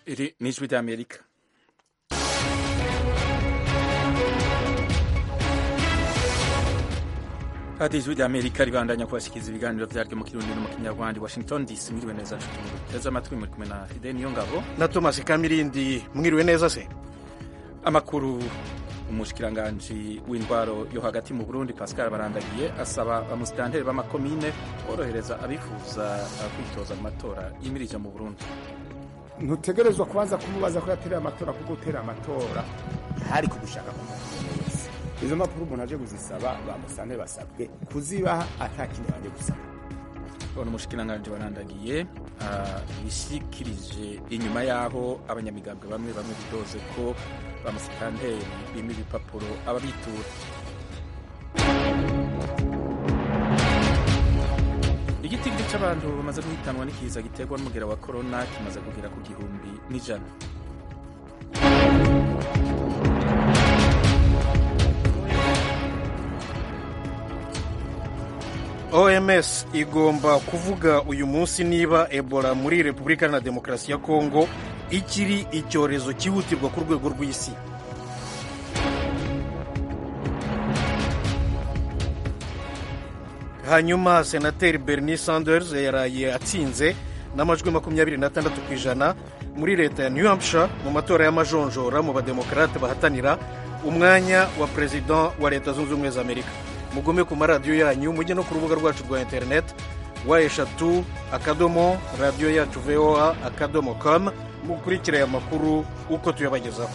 Iri ni ijwi ry'Amerika hadi ijwi ry'Amerika ribandanya kubashikiriza ibiganiro vyaryo mu kirundi no mu kinyarwanda Washington DC mwiriwe neza nshuti muteze amatwi muri kumwe na Fidel Niyongabo na Thomas Kamirindi mwiriwe neza se amakuru umushikiranganji w'indwaro yo hagati mu Burundi Pascal Barandagiye asaba amusitanteri b'amakomine korohereza abifuza kwitoza mu matora yimirije mu Burundi ntutegerezwa kubanza kumubaza ko yatereye amatora kuko utera amatora hari kugushaka kumubaza wese izo mpapuro umuntu aje kuzisaba bamusane basabwe kuzibaha atakindi banje gusaba bona umushikiranganji Barandagiye bishikirije inyuma yaho abanyamigambwe bamwe bamwe bidoze ko bamusitanteri bima ibipapuro ababitura igitigiri c'abantu bamaze guhitanwa n'ikiza giterwa n'umugera wa korona kimaze kugera ku gihumbi n'ijana OMS igomba kuvuga uyu munsi niba Ebola muri Repubulika na Demokarasi ya Kongo ikiri icyorezo cyihutirwa ku rwego rw'isi hanyuma senateri Bernie Sanders yaraye atsinze n'amajwi makumyabiri n'atandatu ku ijana muri leta ya New Hampshire mu matora y'amajonjora mu bademokarate bahatanira umwanya wa perezida wa leta zunze ubumwe za amerika mugume ku maradiyo yanyu mujye no ku rubuga rwacu rwa interineti wa eshatu akadomo radiyo yacu voa akadomo com mukurikire aya makuru uko tuyabagezaho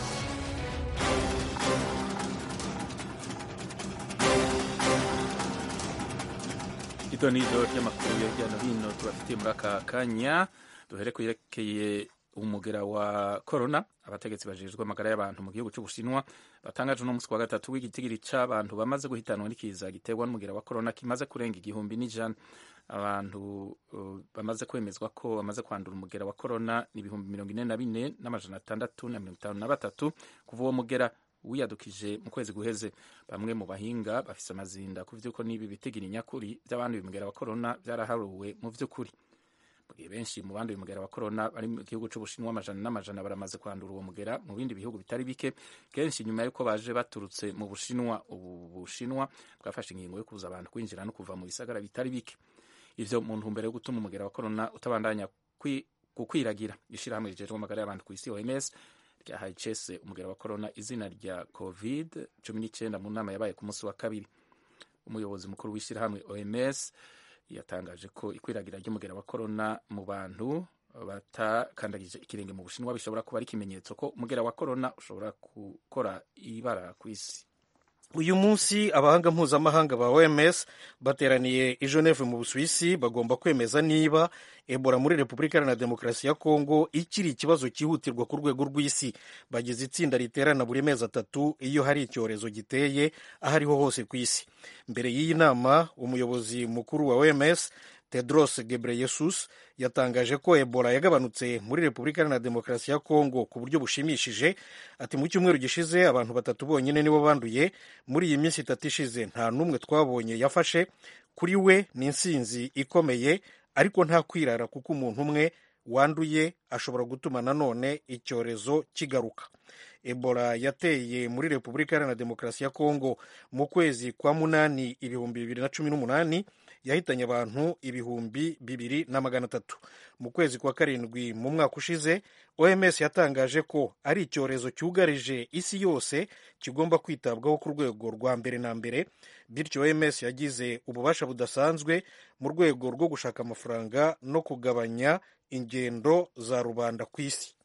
ito ni ido ry'amakuru ya hirya no hino tubafitiye muri aka kanya duhere ku yerekeye umugera wa korona abategetsi bajejwe amagara y'abantu mu gihugu cy'ubushinwa batangaje uno munsi wa gatatu w'igitigiri c'abantu bamaze guhitanwa n'ikiza giterwa n'umugera wa korona kimaze kurenga igihumbi n'ijana abantu uh, bamaze kwemezwa ko bamaze kwandura umugera wa korona ni ibihumbi mirongo ine na bine n'amajana atandatu na mirongo itanu na batatu kuva uwo mugera wiyadukije mu kwezi guheze bamwe mu bahinga bafise amazinda ku vy'uko n'ibi bitigiri nyakuri vy'abantu umugera wa korona vyaraharuwe mu vy'ukuri mugihe benshi mu bandi umugera wa korona bari mu gihugu c'ubushinwa amajana n'amajana baramaze kwandura uwo mugera mu bindi bihugu bitari bike kenshi nyuma y'uko baje baturutse mu bushinwa ubu bushinwa bwafashe ingingo yo kubuza abantu kwinjira no kuva mu bisagara bitari bike ivyo mu ntumbero yo gutuma umugera wa korona utabandanya gukwiragira ishirahamwe rijejwe amagara y'abantu kw'isi OMS ryahaye icese umugera wa korona izina rya covid cumi n'icyenda mu nama yabaye ku munsi wa kabiri umuyobozi mukuru w'ishirahamwe OMS yatangaje ko ikwiragira ry'umugera wa korona mu bantu batakandagije ikirenge mu bushinwa bishobora kuba ari ikimenyetso ko umugera wa korona ushobora gukora ibara ku isi uyu munsi abahanga mpuzamahanga ba OMS bateraniye i Geneve mu Busuwisi bagomba kwemeza niba Ebola muri Repubulika Iharanira Demokarasi ya Kongo ikiri ikibazo cyihutirwa ku rwego rw'isi bagize itsinda riterana buri mezi atatu iyo hari icyorezo giteye aho ariho hose ku isi mbere y'iyi nama umuyobozi mukuru wa OMS Tedros Ghebreyesus yatangaje ko Ebola yagabanutse muri Repubulika Iharanira Demokarasi ya Kongo ku buryo bushimishije ati mu cyumweru gishize abantu batatu bonyine nibo banduye muri iyi minsi itatu ishize nta n'umwe twabonye yafashe kuri we ni insinzi ikomeye ariko nta kwirara kuko umuntu umwe wanduye ashobora gutuma nanone icyorezo kigaruka Ebola yateye muri Repubulika Iharanira Demokarasi ya Kongo mu kwezi kwa munani ibihumbi bibiri na cumi n'umunani yahitanye abantu ibihumbi bibiri na magana atatu mu kwezi kwa karindwi mu mwaka ushize OMS yatangaje ko ari icyorezo cyugarije isi yose kigomba kwitabwaho ku rwego rwa mbere na mbere bityo OMS yagize ububasha budasanzwe mu rwego rwo gushaka amafaranga no kugabanya ingendo za rubanda ku isi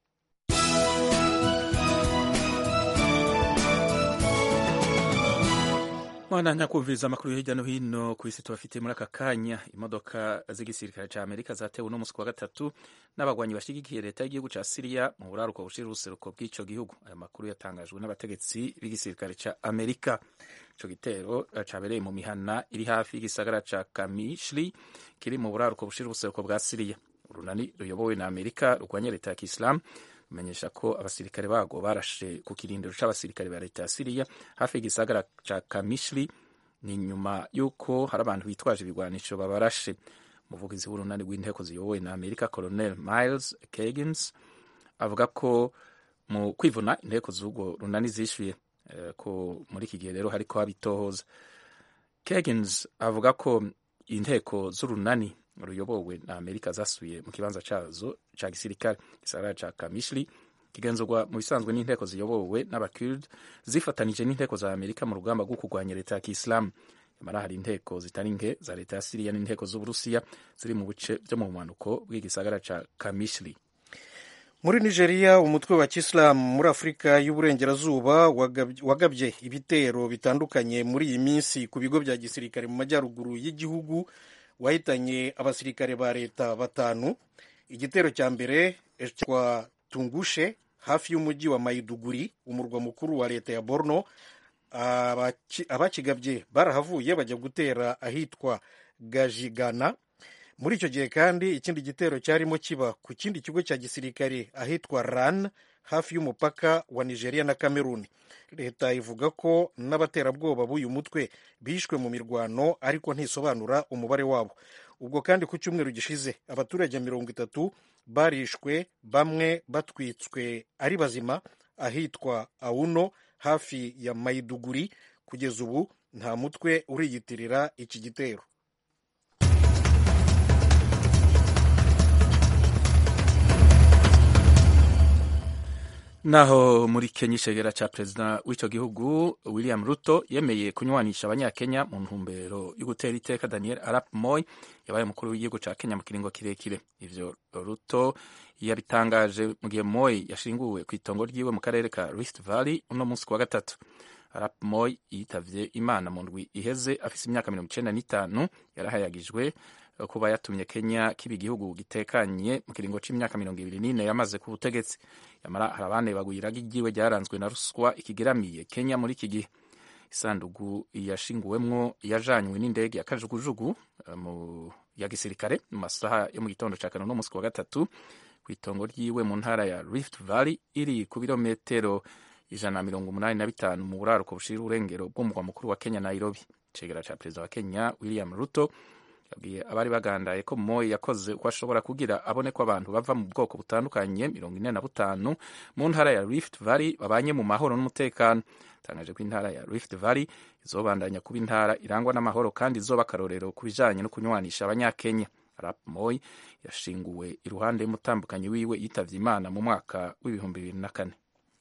mwana kumviriza amakuru hirya no hino ku isi tubafitiye muri aka kanya imodoka z'igisirikare ca amerika zatewe uno musi wa gatatu n'abagwanyi bashigikiye leta y'igihugu ca siriya mu buraruko bushira uruseruko bw'ico gihugu aya makuru yatangajwe n'abategetsi b'igisirikare ca amerika ico gitero cabereye mu mihana iri hafi y'igisagara ca kamishli kiri mu buraruko bushira uruseruko bwa siriya urunani ruyobowe na amerika rurwanya leta ya kisilamu menyesha ko abasirikare bago barashe ku kirindiro c'abasirikare ba leta ya Siriya hafi y'igisagara ca Kamishli ni nyuma y'uko hari abantu bitwaje ibigwanisho babarashe umuvugizi w'urunani rw'inteko ziyobowe na Amerika Colonel Miles Kagins avuga ko mu kwivuna inteko z'urwo runani zishyuye ko muri iki gihe rero hariko habitohoza kegins avuga ko inteko z'urunani ruyobowe na amerika zasubiye mu kibanza cazo ca gisirikare gisagara ca kamishli kigenzurwa mu bisanzwe n'inteko ziyobowe n'abakurd zifatanije n'inteko za amerika mu rugamba rwo kurwanya leta ya kisilamu nyamara hari inteko zitari nke za leta ya siriya n'inteko z'uburusiya ziri mu bice vyo mu bumanuko bw'igisagara ca kamishli muri nigeria umutwe wa kisilamu muri afurika y'uburengerazuba wagabye ibitero bitandukanye muri iyi minsi ku bigo bya gisirikare mu majyaruguru y'igihugu wahitanye abasirikare ba leta batanu igitero cya mbere kwa tungushe hafi y'umujyi wa mayiduguri umurwa mukuru wa leta ya borno abakigabye barahavuye bajya gutera ahitwa gajigana muri icyo gihe kandi ikindi gitero cyarimo kiba ku kindi kigo cya gisirikare ahitwa ran hafi y'umupaka wa nigeria na cameroon leta ivuga ko n'abaterabwoba b'uyu mutwe bishwe mu mirwano ariko ntisobanura umubare wabo ubwo kandi ku cyumweru gishize abaturage mirongo itatu barishwe bamwe batwitswe ari bazima ahitwa awuno hafi ya mayiduguri kugeza ubu nta mutwe uriyitirira iki gitero naho muri kenya icegera ca perezida w'ico gihugu william ruto yemeye kunywanisha abanyakenya mu ntumbero yo gutera iteka daniel arap moy yabaye umukuru w'igihugu ca kenya mu kiringo kirekire ivyo ruto yabitangaje mu gihe moy yashinguwe ku itongo ryiwe mu karere ka rift valley uno munsi kuwa gatatu arap moy yitavye imana mu ndwi iheze afise imyaka mirongo icenda n'itanu yarahayagijwe kuba yatumye kenya kiba igihugu gitekanye mu kiringo c'imyaka mirongo ibiri n'ine yamaze ku butegetsi yamara hari abane bagwiraga igiwe ryaranzwe na ruswa ikigeramiye kenya muri iki gihe isandugu yashinguwemwo yajanywe n'indege ya kajugujugu mu ya gisirikare mu masaha yo mu gitondo ca kane n'umunsi wa gatatu ku itongo ryiwe mu ntara ya rift valley iri ku birometero ijana na mirongo umunani na bitanu mu buraruko bushira urengero bw'umurwa mukuru wa kenya nairobi icegera ca perezida wa kenya william ruto yabwiye abari bagandaye ko moyi yakoze uko ashobora kugira abone ko abantu bava mu bwoko butandukanye mirongo ine na butanu mu ntara ya rift valley babanye mu mahoro n'umutekano tangaje ko intara ya rift valley izobandanya kuba intara irangwa n'amahoro kandi izoba akarorero ku bijanye no kunywanisha abanyakenya arap moyi yashinguwe iruhande y'umutambukanyi wiwe yitavye imana mu mwaka w'ibihumbi bibiri na kane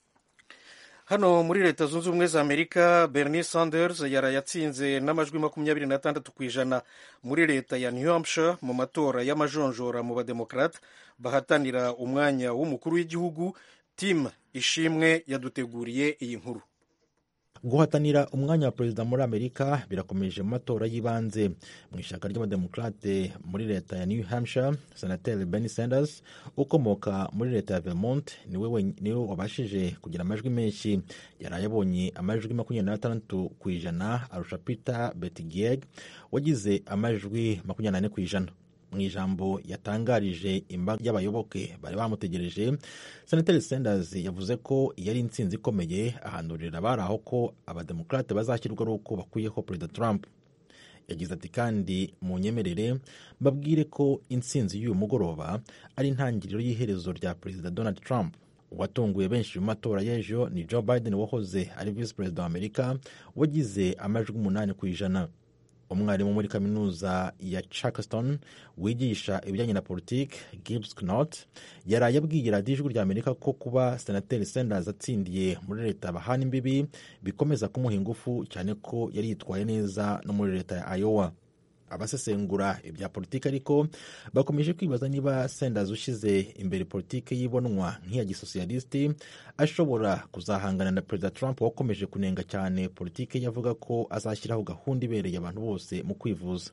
hano muri leta zunze ubumwe za amerika bernie sanders yaraye atsinze n'amajwi makumyabiri n'atandatu ku ijana muri leta ya new hampshire mu matora y'amajonjora mu bademokarate bahatanira umwanya w'umukuru w'igihugu tim ishimwe yaduteguriye iyi nkuru guhatanira umwanya wa perezida muri amerika birakomeje mu matora y'ibanze mu ishyaka ry'abademokarate muri leta ya new hampshire senateri bernie sanders ukomoka muri leta ya vermont niwe niwe wabashije kugira amajwi menshi yari abonye amajwi makumyabiri n'atandatu ku ijana arusha peter betigieg wagize amajwi makumyabiri n'ane ku ijana mu ijambo yatangarije imbaga y'abayoboke bari bamutegereje senateri sanders yavuze ko iyo ari intsinzi ikomeye ahanurira abari aho ko abademokarate bazashyirwa ari uko bakuyeho perezida trump yagize ati kandi mu nyemerere mbabwire ko intsinzi y'uyu mugoroba ari intangiriro y'iherezo rya perezida donald trump uwatunguye benshi mu matora y'ejo ni joe biden wahoze ari visi perezida wa amerika wagize amajwi umunani ku ijana umwarimu muri kaminuza ya Charleston wigisha ibijyanye na politiki Gibbs Knott yaraye abwiye radiyo ijwi rya Amerika ko kuba senateri Sanders atsindiye muri leta bahana imbibi bikomeza kumuha ingufu cyane ko yari yitwaye neza no muri leta ya Iowa abasesengura ibya politiki ariko bakomeje kwibaza niba Sanders ushyize imbere politiki y'ibonwa nk'iya gisosiyalisiti ashobora kuzahangana na perezida Trump wakomeje kunenga cyane politiki yavuga ko azashyiraho gahunda ibereye abantu bose mu kwivuza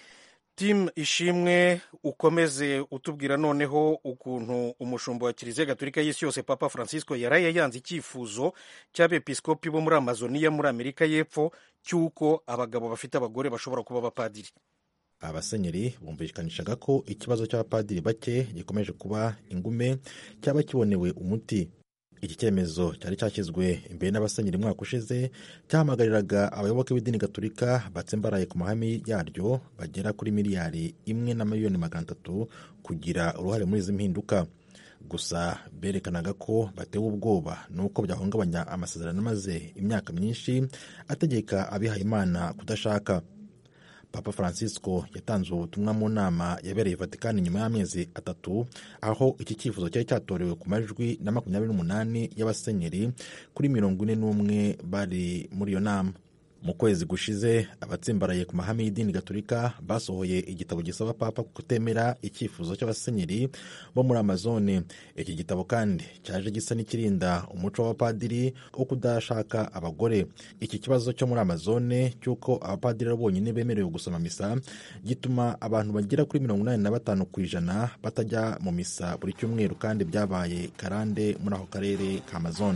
tim ishimwe ukomeze utubwira noneho ukuntu umushumba wa kiliziya gatolika y'isi yose papa francisco yaraye yanze icyifuzo cy'abepiskopi bo muri amazoniya muri amerika y'epfo cy'uko abagabo bafite abagore bashobora kuba abapadiri abasenyeri bumvikanishaga ko ikibazo cy'abapadiri bake gikomeje kuba ingume cyaba kibonewe umuti iki cyemezo cyari cyashyizwe imbere n'abasenyeri umwaka ushize cyahamagariraga abayoboke b'idini gaturika batsimbaraye ku mahame yaryo bagera kuri miliyari imwe na miliyoni magana atatu kugira uruhare muri izi mpinduka gusa berekanaga ko batewe ubwoba n'uko byahungabanya amasezerano amaze imyaka myinshi ategeka abihayimana kudashaka papa francisco yatanze ubutumwa mu nama yabereye vatikani nyuma y'amezi atatu aho iki cyifuzo cyari cyatorewe ku majwi na makumyabiri n'umunani y'abasenyeri kuri mirongo ine n'umwe bari muri iyo nama mu kwezi gushize abatsimbaraye ku mahame y'idini gaturika basohoye igitabo gisaba papa kutemera icyifuzo cy'abasenyeri bo muri amazone iki gitabo kandi cyaje gisa n'ikirinda umuco w'abapadiri wo kudashaka abagore iki kibazo cyo muri amazone cy'uko abapadiri bonyine bemerewe gusoma misa gituma abantu bagera kuri mirongo inani na batanu ku ijana batajya mu misa buri cyumweru kandi byabaye karande muri ako karere ka amazone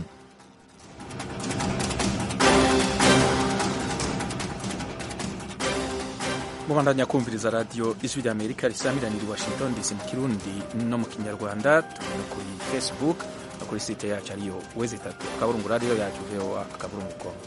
mubandanya kumviriza radiyo ijwi rya amerika risamiraniye i washington dc mu kirundi no mu kinyarwanda tubona kuri facebook no kuri site yacu ariyo wezi itatu akaburungu radiyo yacu voa akaburungu com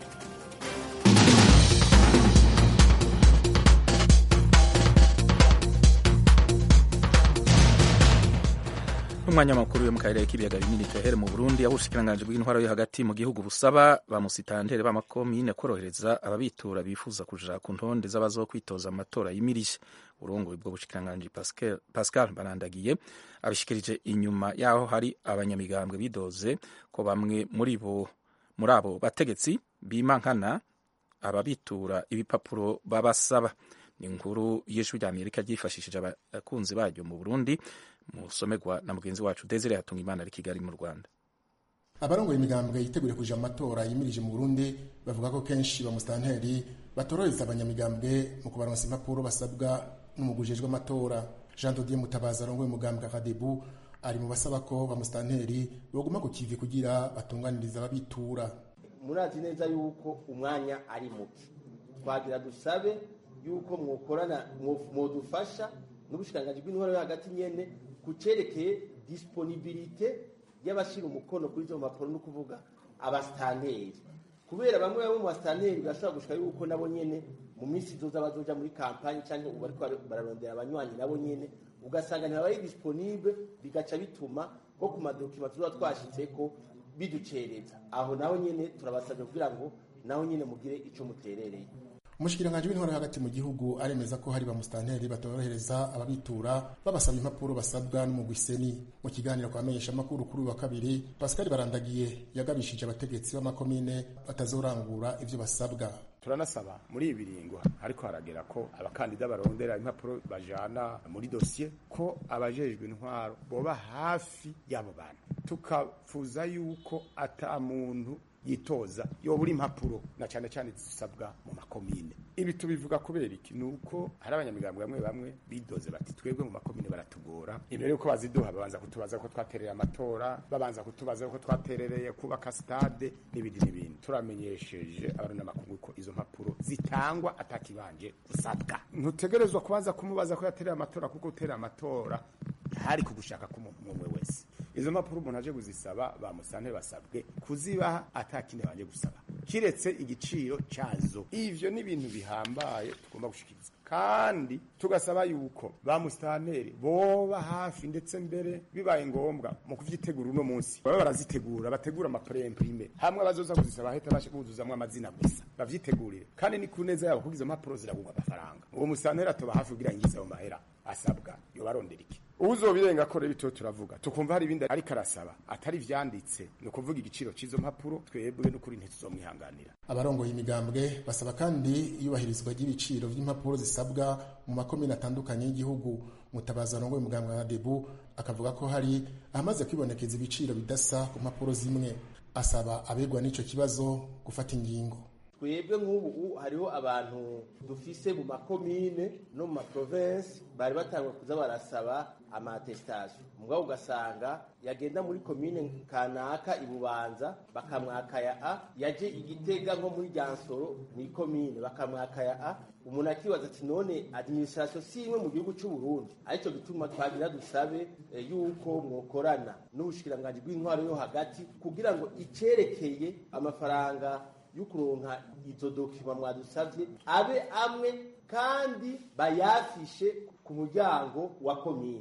n'umwanya makuru yo mu karere k'ibiyaga binini tehere mu burundi aho ubushikiranganji bw'intwaro yo hagati mu gihugu busaba ba musitantere b'amakomine korohereza ababitura bifuza kuja ku ntonde z'abazokwitoza amatora yimirije urongoye ubwo bushikiranganji pascal barandagiye abishikirije inyuma y'aho hari abanyamigambwe bidoze ko bamwe muri bo muri abo bategetsi bimankana ababitura ibipapuro babasaba ni inkuru y'ijwi rya amerika ryifashishije abakunzi baryo mu burundi musomerwa na mugenzi wacu desire yatunga imana ari kigali mu rwanda abarongoye imigambwe yiteguriye kuja mu matora yimirije mu burundi bavuga ko kenshi bamusitanteri batorohereza abanyamigambwe mu kubaronsa impapuro basabwa n'umugwi ujejwe amatora jean dodier mutabazi arongoye umugambwe akadebu ari mu basaba ko bamusitanteri boguma ku kivi kugira batunganiriza ababitura murazi neza yuko umwanya ari muke twagira dusabe yuko mwokorana mwodufasha n'ubushikiranganji bw'intwaro yo hagati nyene kucerekeye disponibilite y'abashira umukono kuri izo mpapuro no kuvuga abasitanteri kubera bamwe bamwe mu basitanteri birashobora gushika yuko nabo nyene mu minsi izoza bazoja muri kampanye canke ubu bariko bararondera abanywanyi nabo nyene ugasanga ntibabari disponible bigaca bituma nko ku madokima tuzoba twashitseko biducereza aho naho nyene turabasabye kugira ngo naho nyene mugire ico muterereye umushikiranganji w'intwaro hagati mu gihugu aremeza ko hari bamusitanteri batorohereza ababitura babasaba impapuro basabwa n'umugwiseni mu kiganiro kwa menyesha amakuru kuri uyu wa kabiri pascal barandagiye yagabishije abategetsi b'amakomine batazorangura ivyo basabwa turanasaba muri ibi biringo ariko haragera ko abakandida barondera impapuro bajana muri dosiye ko abajejwe intwaro boba hafi y'abo bantu tukafuza yuko ata muntu yitoza yobura impapuro na cyane cyane zisabwa mu makomine ibi tubivuga kubera iki ni uko hari abanyamigambwe bamwe bamwe bidoze bati twebwe mu makomine baratugora imbere yuko baziduha babanza kutubaza ko twatereye amatora babanza kutubaza ko twaterereye kubaka stade n'ibindi n'ibindi turamenyesheje abarunamakungu ko izo mpapuro zitangwa atakibanje gusabwa ntutegerezwa kubanza kumubaza ko yatereye amatora kuko utereye amatora hari kugushaka k'umwe wese izo mpapuro umuntu aje kuzisaba bamusane basabwe kuzibaha atakindi banje gusaba kiretse igiciro cyazo ivyo ni ibintu bihambaye tugomba gushikiriza kandi tugasaba yuko ba musitanteri boba hafi ndetse mbere bibaye ngombwa mu kuvyitegura uno munsi baba barazitegura bategura amapremprime hamwe abazoza kuzisaba heta bashe kuzuzamwo amazina gusa bavyitegurire kandi ni ku neza yabo kuko izo mpapuro ziragurwa amafaranga uwo musitanteri atoba hafi kugira yinjize ayo mahera asabwa yobarondera iki uzobirenga ko rero ito turavuga tukumva hari ibindi ariko arasaba atari vyanditse ni ukuvuga igiciro cy'izo mpapuro twebwe n'ukuri ntituzomwihanganira abarongoye imigambwe basaba kandi iyubahirizwa ry'ibiciro vy'impapuro zisabwa mu makomine atandukanye y'igihugu mutabazi arongoye umugambwe wa debu akavuga ko hari ahamaze kwibonekeza ibiciro bidasa ku mpapuro zimwe asaba abegwa n'ico kibazo gufata ingingo twebwe nk'ubu hariho abantu dufise mu makomine no mu maprovensi bari batangwa kuza barasaba amatestation mugabo ugasanga yagenda muri komine kanaka ibubanza bakamwaka ya a yaje igitega nko muri ryansoro ni komine bakamwaka ya a umuntu akibaza ati none administration si imwe mu gihugu cy'u Burundi aricyo gituma twagira dusabe e, yuko mwokorana n'ubushikiranganji bw'intwaro yo hagati kugira ngo icerekeye amafaranga y'ukuronka izo dokima mwadusavye abe amwe kandi bayafishe ku muryango wa komine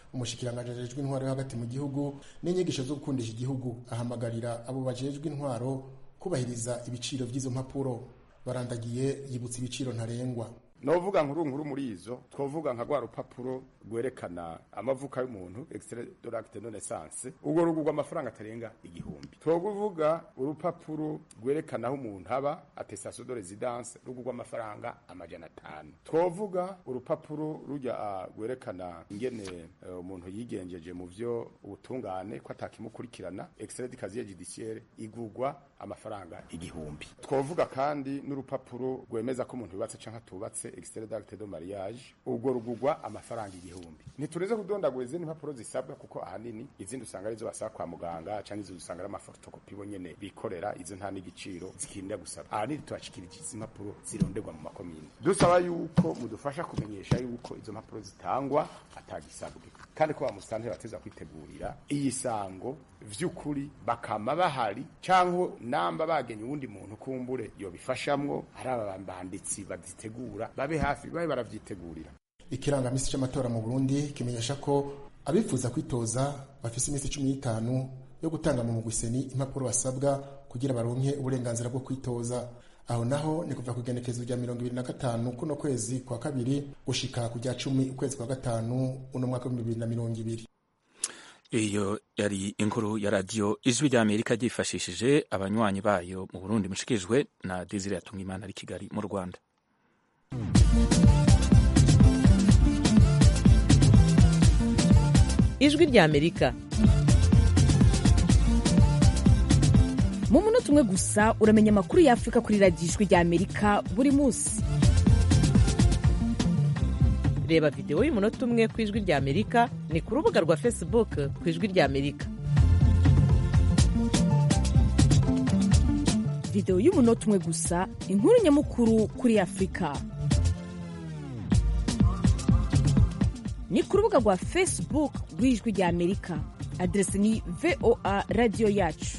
umushikiranganji ajejwe intwaro yo hagati mu gihugu n'inyigisho zo gukundisha igihugu ahamagarira abo bajejwe intwaro kubahiriza ibiciro by'izo mpapuro barandagiye yibutsa ibiciro ntarengwa novuga nkuru nkuru muri izo twovuga nka rwa rupapuro rwerekana amavuka y'umuntu extrait de l'acte de naissance urwo rugurwa amafaranga atarenga igihumbi twovuga urupapuro rwerekana aho umuntu aba attestation de residence rugurwa amafaranga amajana atanu twovuga urupapuro rujya rwerekana ingene uh, umuntu yigenjeje mu vyo ubutungane ko atakimukurikirana extrait de casier judiciaire igurwa amafaranga igihumbi twovuga kandi n'urupapuro rwemeza ko umuntu yubatse canke atubatse extrait d'acte de mariage ubwo rugurwa amafaranga igihumbi ntitureze kudondagura izindi mpapuro zisabwa kuko ahanini izindi usanga arizo basaba kwa muganga canke izo usanga ari amafotokopi bo nyene bikorera izo nta n'igiciro zikinda gusaba ahanini tubashikirije izi mpapuro zironderwa mu makomine dusaba yuko mudufasha kumenyesha yuko izo mpapuro zitangwa atagisabwe kandi ko bamusantera bateza kwitegurira iyi sango vy'ukuri bakama bahari canke namba bagenye uwundi muntu kumbure yobifashamwo ari aba banditsi bazitegura babe hafi babe baravyitegurira ikirangamisi c'amatora mu Burundi kimenyesha ko abifuza kwitoza bafise iminsi cumi n'itanu yo gutanga mu mugwiseni impapuro basabwa kugira baronke uburenganzira bwo kwitoza aho naho ni kuva ku igenekezo rya mirongo ibiri na gatanu kuno kwezi kwa kabiri gushika ku rya cumi ukwezi kwa gatanu uno mwaka w'ibihumbi bibiri na mirongo ibiri iyo yari inkuru ya radiyo ijwi rya amerika ryifashishije abanywanyi bayo mu burundi mushikirijwe na desire yatungimana ari kigali mu rwanda ijwi rya amerika mu munota umwe gusa uramenya amakuru ya afurika kuri radiyo ijwi rya amerika buri munsi reba videwo y'umunota umwe ku ijwi rya amerika ni ku rubuga rwa facebook ku ijwi rya amerika videwo y'umunota umwe gusa inkuru nyamukuru kuri afurika ni ku rubuga rwa facebook rw'ijwi rya amerika aderesi ni voa radiyo yacu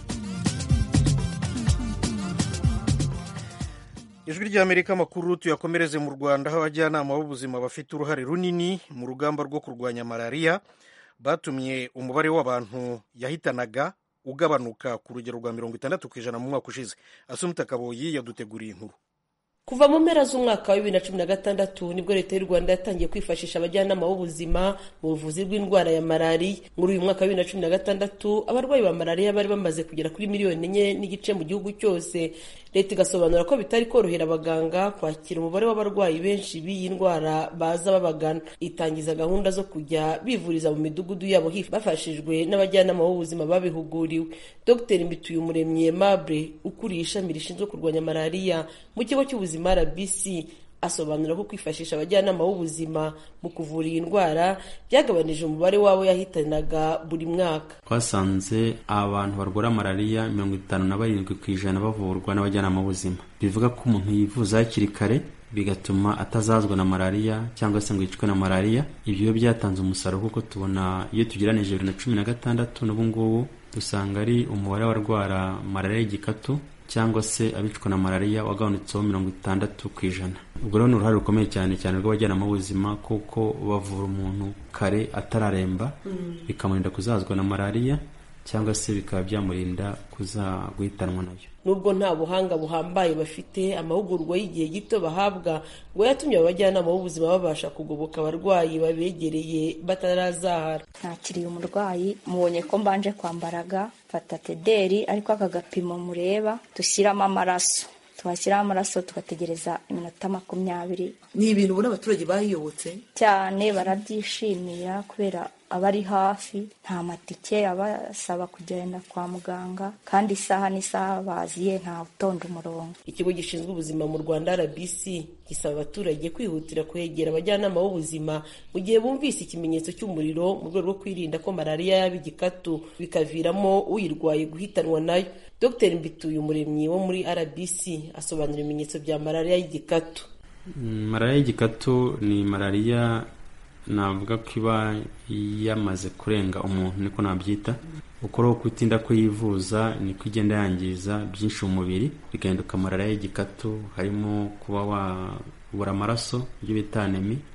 ijwi ry'amerika amakuru tuyakomereze mu rwanda aho abajyanama b'ubuzima bafite uruhare runini mu rugamba rwo kurwanya malariya batumye umubare w'abantu yahitanaga ugabanuka ku rugero rwa mirongo itandatu ku ijana mu mwaka ushize asumita kaboyi yaduteguriye inkuru kuva mu mpera z'umwaka wa bibiri na cumi na gatandatu nibwo leta y'u rwanda yatangiye kwifashisha abajyanama b'ubuzima mu buvuzi bw'indwara ya malariya muri uyu mwaka wa bibiri na cumi na gatandatu abarwayi ba malariya bari bamaze kugera kuri miliyoni enye n'igice mu gihugu cyose leta igasobanura ko bitari korohera abaganga kwakira umubare w'abarwayi benshi b'iyi ndwara baza babagana itangiza gahunda zo kujya bivuriza mu midugudu yabo bafashijwe n'abajyanama b'ubuzima babihuguriwe dr mbituyumuremyi aimable ukuriye ishami rishinzwe kurwanya malariya mu kigo cy'ubuzima rbc asobanura ko kwifashisha abajyanama b'ubuzima mu kuvura iyi ndwara byagabanije umubare w'abo yahitanaga buri mwaka twasanze abantu barwara malariya mirongo itanu na barindwi ku ijana bavurwa n'abajyanama b'ubuzima bivuga ko umuntu yivuza hakiri kare bigatuma atazazwa na malariya cyangwa se ngo yicwe na malariya ibyo byatanze umusaruro kuko tubona iyo tugeranije bibiri na cumi na gatandatu n'ubu ngubu dusanga ari umubare w'abarwara malariya y'igikatu cyangwa se abicwa na malariya wagabanutseho mirongo itandatu ku ijana ubwo rero ni uruhare rukomeye cyane cyane rw'abajyanama b'ubuzima kuko bavura umuntu kare atararemba bikamurinda kuzazwa na malariya cyangwa se bikaba byamurinda kuza guhitanwa nayo nubwo nta buhanga buhambaye bafite amahugurwa y'igihe gito bahabwa ngo yatumye abajyanama b'ubuzima babasha kugoboka abarwayi babegereye batarazahara nakiriye umurwayi mubonye ko mbanje kwambaraga fata tederi ariko aka gapimo mureba dushyiramo amaraso twashyiraho amaraso tugategereza iminota makumyabiri ni ibintu ubona abaturage bayiyobotse cyane barabyishimira kubera aba ari hafi nta matike abasaba kugenda kwa muganga kandi isaha n'isaha baziye nta utonda umurongo ikigo gishinzwe ubuzima mu rwanda rbc gisaba abaturage kwihutira kwegera abajyanama b'ubuzima mu gihe bumvise ikimenyetso cy'umuriro mu rwego rwo kwirinda ko malariya yaba igikatu bikaviramo uyirwaye guhitanwa nayo dr mbituye umuremyi wo muri rbc asobanura ibimenyetso bya malariya y'igikatu malariya y'igikatu ni malariya navuga ko iba yamaze kurenga umuntu niko nabyita ukora kutinda kuyivuza niko igenda yangiza byinshi mu mubiri bigahinduka malariya y'igikatu harimo kuba wabura amaraso ibyo bita anemi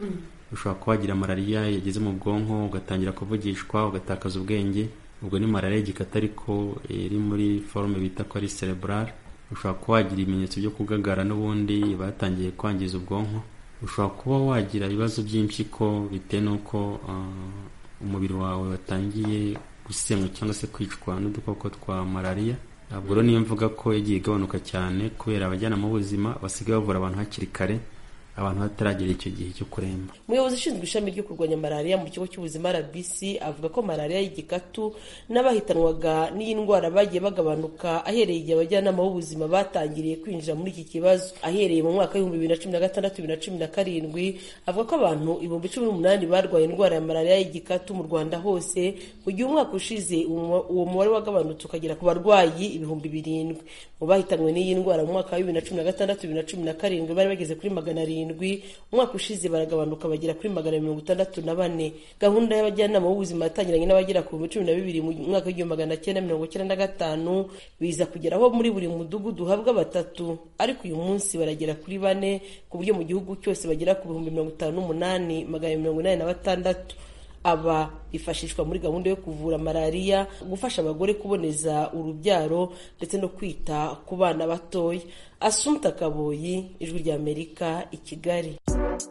ushobora kuba wagira malariya yageze mu bwonko ugatangira kuvugishwa ugatakaza ubwenge ubwo ni malariya y'igikata ariko iri muri forume bita ko ari cerebral ushobora kuba wagira ibimenyetso byo kugagara n'ubundi batangiye kwangiza ubwonko ushobora kuba wagira ibibazo by'impyiko bitewe n'uko uh, umubiri wawe watangiye gusenywa cyangwa se kwicwa n'udukoko twa malariya ntabwo rero niyo mvuga ko yagiye igabanuka cyane kubera abajyanama b'ubuzima basigaye bavura abantu hakiri kare abantu bataragera icyo gihe cyo kuremba umuyobozi ushinzwe ishami ryo kurwanya malariya mu kigo cy'ubuzima rbc avuga ko malariya y'igikatu n'abahitanwaga n'iyi ndwara bagiye bagabanuka ahereye igihe abajyanama b'ubuzima batangiriye kwinjira muri iki kibazo ahereye mu mwaka w'ibihumbi bibiri na cumi na gatandatu bibiri na cumi na karindwi avuga ko abantu ibihumbi cumi n'umunani barwaye indwara ya malariya y'igikatu mu rwanda hose mu gihe umwaka ushize uwo mubare wagabanutse ukagera ku barwayi ibihumbi birindwi mu bahitanwe n'iyi ndwara mu mwaka wa bibiri na cumi na gatandatu bibiri na cumi na karindwi bari bageze kuri magana arindwi umwaka ushize baragabanuka bagera kuri magana mirongo itandatu na bane gahunda y'abajyanama b'ubuzima yatangiranye n'abagera ku bihumbi cumi na bibiri mu mwaka w'igihumbi magana cyenda mirongo cyenda na gatanu biza kugeraho muri buri mudugudu uhabwa batatu ariko uyu munsi baragera kuri bane ku buryo mu gihugu cyose bagera ku bihumbi mirongo itanu n'umunani magana mirongo inani na batandatu aba bifashishwa muri gahunda yo kuvura malariya gufasha abagore kuboneza urubyaro ndetse no kwita ku bana batoya asumta kaboyi ijwi ry'amerika i kigali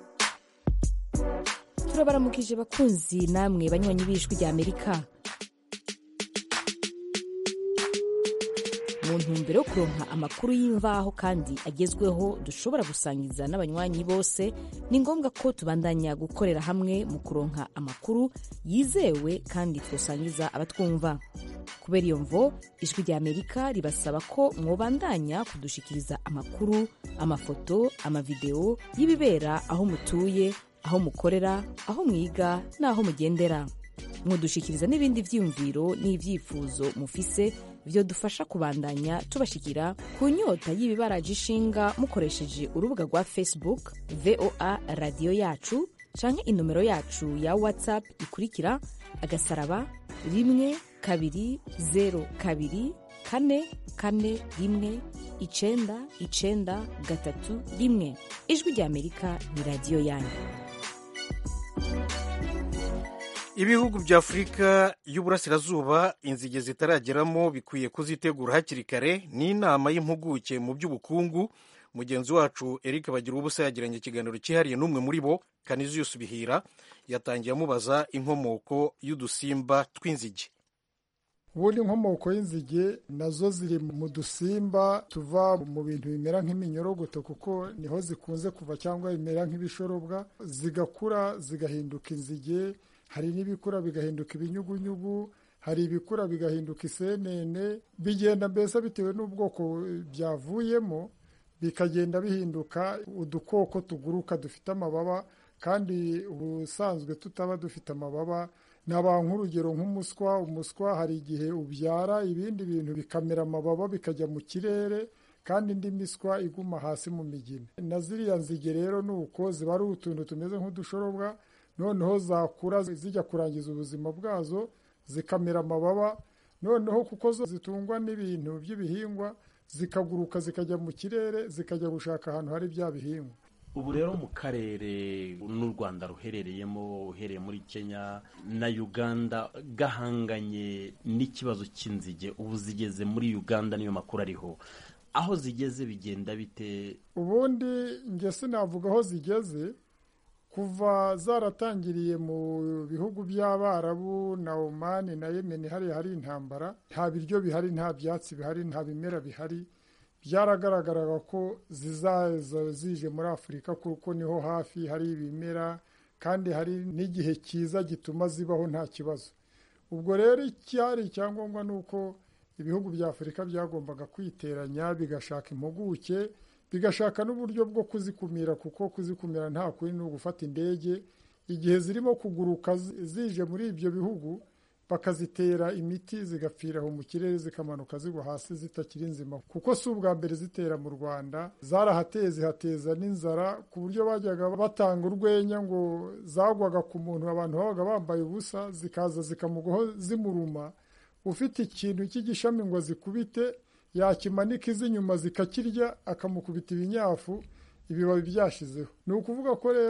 turabaramukije bakunzi namwe banywanyi b'ijwi ry'amerika mu ntumbero yo kuronka amakuru y'imvaho kandi agezweho dushobora gusangiza n'abanywanyi bose ni ngombwa ko tubandanya gukorera hamwe mu kuronka amakuru yizewe kandi twosangiza abatwumva kubera iyo mvo ijwi rya amerika ribasaba ko mwobandanya kudushikiriza amakuru amafoto amavideo y'ibibera aho mutuye aho mukorera aho mwiga n'aho mugendera mwodushikiriza n'ibindi vyiyumviro n'ivyifuzo mufise byo dufasha kubandanya tubashikira ku nyota y'ibibaraje ishinga mukoresheje urubuga rwa facebook voa radiyo yacu canke inomero yacu ya whatsapp ikurikira agasaraba rimwe kabiri zero kabiri kane kane rimwe icenda icenda gatatu rimwe ijwi rya amerika ni radiyo yanyu ibihugu bya afurika y'uburasirazuba inzige zitarageramo bikwiye kuzitegura hakiri kare n'inama y'impuguke mu by'ubukungu mugenzi wacu eric bagira ubusa yagiranye ikiganiro cyihariye n'umwe muri bo kaniziyusi bihira yatangiye amubaza inkomoko y'udusimba tw'inzige ubundi inkomoko y'inzige nazo ziri mu dusimba tuva mu bintu bimera nk'iminyorogoto kuko niho zikunze kuva cyangwa bimera nk'ibishorobwa zigakura zigahinduka inzige hari n'ibikura bigahinduka ibinyugunyugu hari ibikura bigahinduka isenene bigenda mbese bitewe n'ubwoko byavuyemo bikagenda bihinduka udukoko tuguruka dufite amababa kandi ubusanzwe tutaba dufite amababa naba nk'urugero nk'umuswa umuswa hari igihe ubyara ibindi bintu bikamera amababa bikajya mu kirere kandi indi miswa iguma hasi mu migina na ziriya nzige rero ni uko ziba ari utuntu tumeze nk'udushorobwa noneho zakura zijya kurangiza ubuzima bwazo zikamera amababa noneho kuko zo zitungwa n'ibintu by'ibihingwa zikaguruka zikajya mu kirere zikajya gushaka ahantu hari bya bihingwa ubu rero mu karere n'u rwanda ruherereyemo uhereye muri kenya na uganda gahanganye n'ikibazo cy'inzige ubu zigeze muri uganda niyo makuru ariho aho zigeze bigenda bite ubundi njye sinavuga aho zigeze kuva zaratangiriye mu bihugu by'abarabu na omani na yemeni hariya hari intambara nta biryo bihari nta byatsi bihari nta bimera bihari byaragaragaraga ko zizaza zije muri afurika kuko niho hafi hari ibimera kandi hari n'igihe cyiza gituma zibaho nta kibazo ubwo rero icyari icyangombwa ni uko ibihugu bya afurika byagombaga kwiteranya bigashaka impuguke bigashaka n'uburyo bwo kuzikumira kuko kuzikumira nta kuri ni ugufata indege igihe zirimo kuguruka zije muri ibyo bihugu bakazitera imiti zigapfira aho mu kirere zikamanuka zigwa hasi zitakiri nzima kuko si ubwa mbere zitera mu rwanda zarahateye zihateza n'inzara ku buryo bajyaga batanga urwenya ngo zagwaga ku muntu abantu babaga bambaye ubusa zikaza zikamugwaho zimuruma ufite ikintu cy'igishami ngo zikubite yakimanika iz'inyuma zikakirya akamukubita ibinyafu ibibabi byashizeho ni ukuvuga ko rero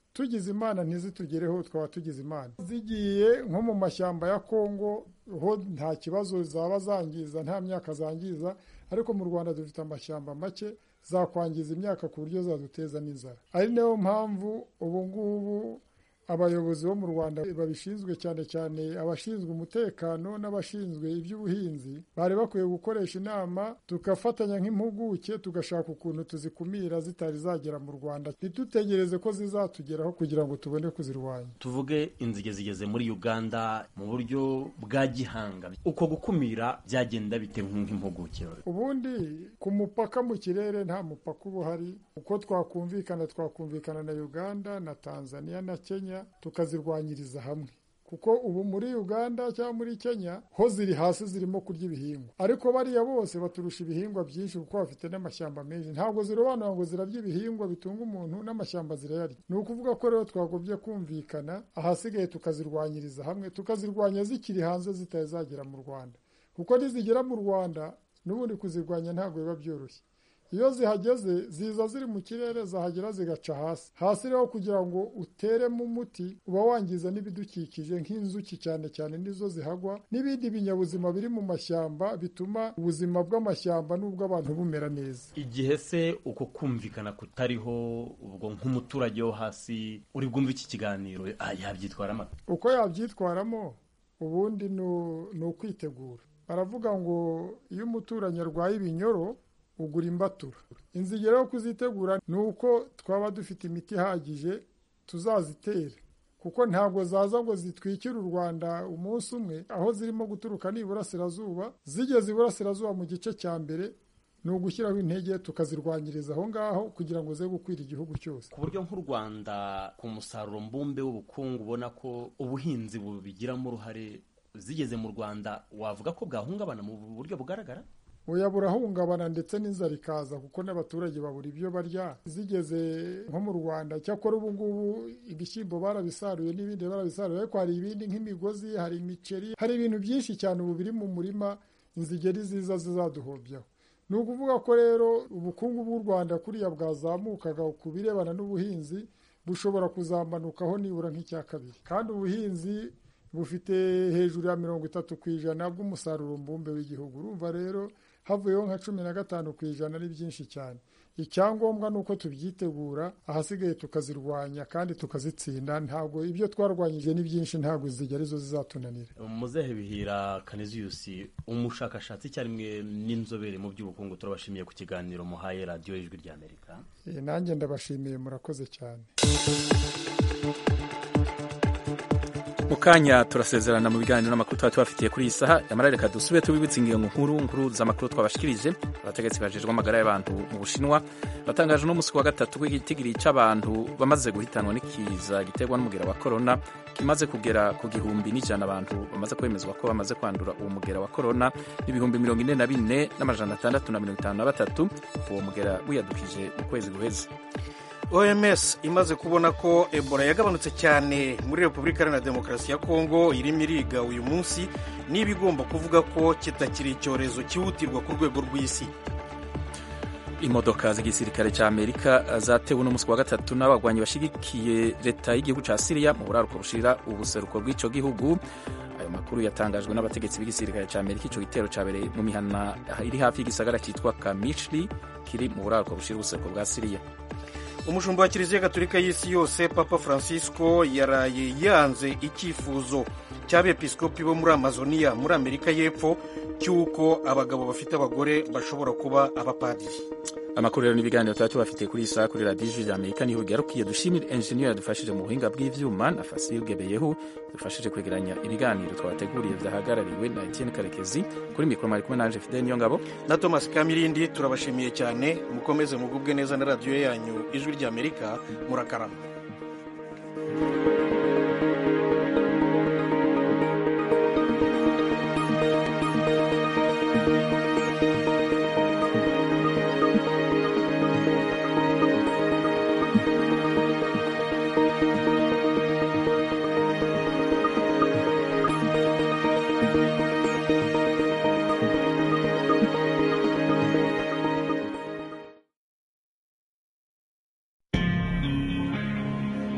tugize imana ntizitugereho twaba tugize imana zigiye nko mu mashyamba ya kongo ho nta kibazo zaba zangiza nta myaka zangiza ariko mu rwanda dufite amashyamba make zakwangiza imyaka ku buryo zaduteza n'inzara ari nayo mpamvu ubu ngubu abayobozi bo mu rwanda babishinzwe cyane cyane abashinzwe umutekano n'abashinzwe iby'ubuhinzi bari bakwiye gukoresha inama tugafatanya nk'impuguke tugashaka ukuntu tuzikumira zitari zagera mu rwanda ntitutegereze ko zizatugeraho kugira ngo tubone kuzirwanya tuvuge inzige zigeze muri uganda mu buryo bwa gihanga uko gukumira byagenda bite nk'impuguke ubundi ku mupaka mu kirere nta mupaka uba uhari uko twakumvikana twakumvikana na uganda na tanzania na kenya tukazirwanyiriza hamwe kuko ubu muri uganda cyangwa muri kenya ho ziri hasi zirimo kurya ibihingwa ariko bariya bose baturusha ibihingwa byinshi kuko bafite n'amashyamba menshi ntabwo zirobanura ngo zirarya ibihingwa bitunga umuntu n'amashyamba zirayarya ni ukuvuga ko rero twagobye kumvikana ahasigaye tukazirwanyiriza hamwe tukazirwanya zikiri hanze zitari zagera mu rwanda kuko nizigera mu rwanda n'ubundi kuzirwanya ntabwo biba byoroshye iyo zihageze ziza ziri mu kirere zahagera zigaca hasi hasi rero kugira ngo uteremo umuti uba wangiza n'ibidukikije nk'inzuki cyane cyane nizo zihagwa n'ibindi binyabuzima biri mu mashyamba bituma ubuzima bw'amashyamba n'ubw'abantu bumera neza igihe se uko kumvikana kutariho ubwo nk'umuturage wo hasi uri bwumve iki kiganiro yabyitwaramo uko yabyitwaramo ubundi ni ukwitegura baravuga ngo iyo umuturanyi arwaye ibinyoro ugura imbatura inzige rero kuzitegura ni uko twaba dufite imiti ihagije tuzazitera kuko ntabwo zaza ngo zitwikire u rwanda umunsi umwe aho zirimo guturuka ni iburasirazuba zigeze iburasirazuba mu gice cya mbere ni ugushyiraho intege tukazirwanyiriza aho ngaho kugira ngo ze gukwira igihugu cyose ku buryo nk'u rwanda ku musaruro mbumbe w'ubukungu ubona ko ubuhinzi bubigiramo uruhare zigeze mu rwanda wavuga ko bwahungabana mu buryo bugaragara oya burahungabana ndetse n'inzara ikaza kuko n'abaturage babura ibyo barya zigeze nko mu rwanda cyakora ubu ngubu ibishyimbo barabisaruye n'ibindi barabisaruye ariko hari ibindi nk'imigozi hari imiceri hari ibintu byinshi cyane ubu biri mu murima inzigeri ziza zizaduhobyaho ni ukuvuga ko rero ubukungu bw'u rwanda kuriya bwazamukaga ku birebana n'ubuhinzi bushobora kuzamanukaho nibura nk'icya kabiri kandi ubuhinzi bufite hejuru ya mirongo itatu ku ijana bw'umusaruro mbumbe w'igihugu urumva rero havuyeho nka cumi na gatanu ku ijana ari byinshi cyane icyangombwa ni uko tubyitegura ahasigaye tukazirwanya kandi tukazitsinda ntabwo ibyo twarwanyije ni byinshi ntabwo zijya arizo zizatunanira muzehe bihira kaniziyusi umushakashatsi icyarimwe n'inzobere mu by'ubukungu turabashimiye ku kiganiro muhaye radiyo y'ijwi ry'amerika nanjye ndabashimiye murakoze cyane mu kanya turasezerana mu biganiro n'amakuru tuba tubafitiye kuri iyi saha yamara reka dusube tubibutse ingingo nkuru nkuru z'amakuru twabashikirije abategetsi bajejwe amagara y'abantu mu bushinwa batangaje uno munsi wa gatatu w'igitigiri cy'abantu bamaze guhitanwa n'ikiza giterwa n'umugera wa korona kimaze kugera ku gihumbi n'ijana abantu bamaze kwemezwa ko bamaze kwandura uwo mugera wa korona n'ibihumbi mirongo ine na bine n'amajana atandatu na mirongo itanu na batatu uwo mugera wiyadukije mu kwezi guheze oms imaze kubona ko ebola yagabanutse cyane muri repubulika iharanira demokarasi ya kongo irimo iriga uyu munsi niba igomba kuvuga ko kitakiri icyorezo cyihutirwa ku rwego rw'isi imodoka z'igisirikare cya amerika zatewe uno munsi wa gatatu n'abagwanyi bashyigikiye leta y'igihugu cya siriya mu buraruko bushira ubuseruko bw'icyo gihugu ayo makuru yatangajwe n'abategetsi b'igisirikare cya amerika icyo gitero cyabereye mu mihana iri hafi y'igisagara cyitwa kamishli kiri mu buraruko bushira ubuseruko bwa siriya umushumba wa kiliziya gatolika y'isi yose papa francisco yaraye yanze icyifuzo cy'abepiskopi bo muri amazoniya muri amerika y'epfo cy'uko abagabo bafite abagore bashobora kuba abapadiri amakuru rero n'ibiganiro tuba tubafitiye kuri iyi saha kuri radiyo ijwi rya amerika niho bigarukiye dushimire enjeniyeri yadufashije mu buhinga bw'ibyuma na fasiyo bwebeyeho dufashije kwegeranya ibiganiro twabateguriye byahagarariwe na etienne karekezi kuri mikoro mwari kumwe nanje fidel niyo ngabo na thomas kamirindi turabashimiye cyane mukomeze mugubwe neza na radiyo yanyu ijwi rya amerika murakarama